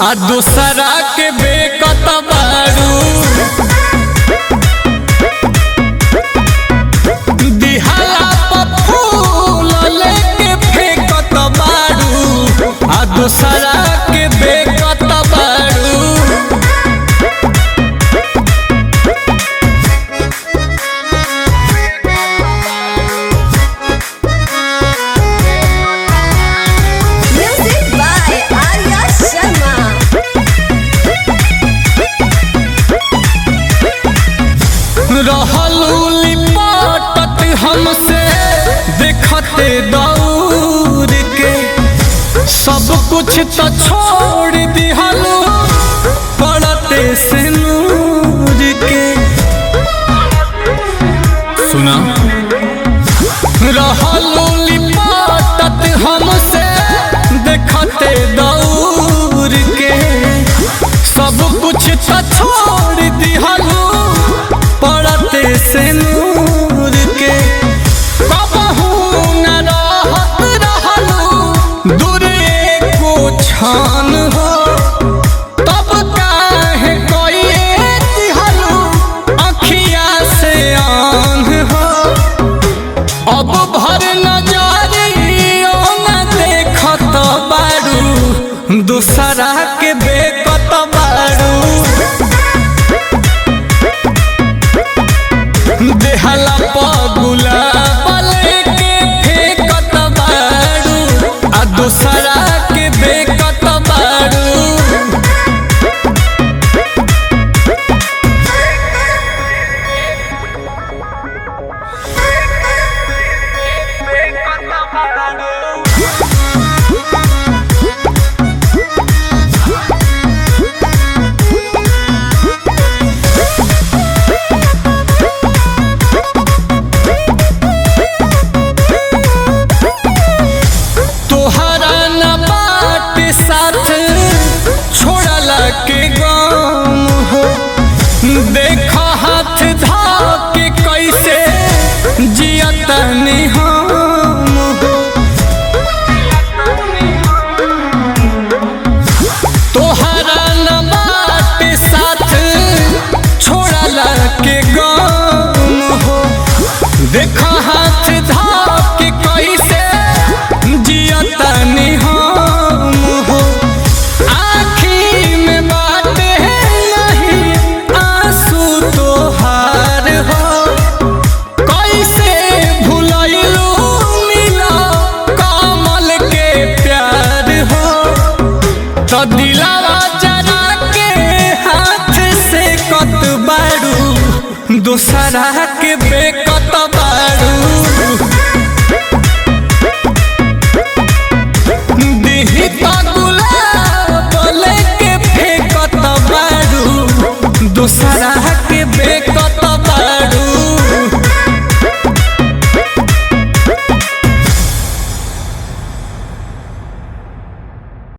आ दूसरा के बेकत बारू दिहाला पर फूल लेके फेंकत बारू आ दूसरा के बेकत बारू Music by Arya Sharma. रहलू लिपटत हमसे देखते दौड़ के सब कुछ तो छोड़ दिहलू पड़ते से नूर के सुना रहलू लिपटत हमसे देखते दौड़ के सब कुछ तो छोड़ दिहलू पड़ते से नूर के कबहू न रहत रहलू दूर एको छान हो तब काहे कोई दिहलू अखिया से आन हो अब भर नजरियो न देखत बारू दूसरा के बेकत बारू देहला पगुला बले के फेंकत बारू आ दूसरा के बेकत बारू तोहरा न बाट साथ छोड़ला के गम हो देख हाथ धा के कैसे जियत हम हो तोहरा न बाट साथ छोड़ला के गम हो देख हाथ धा के कैसे जियतनी हम हो आँखी में बाटे नहीं आंसू तोहार हो कैसे भुलैलू मिला कमल के प्यार हो तो दिलावा जरा के हाथ से कत बारू दूसरा के बेकत बारू दिही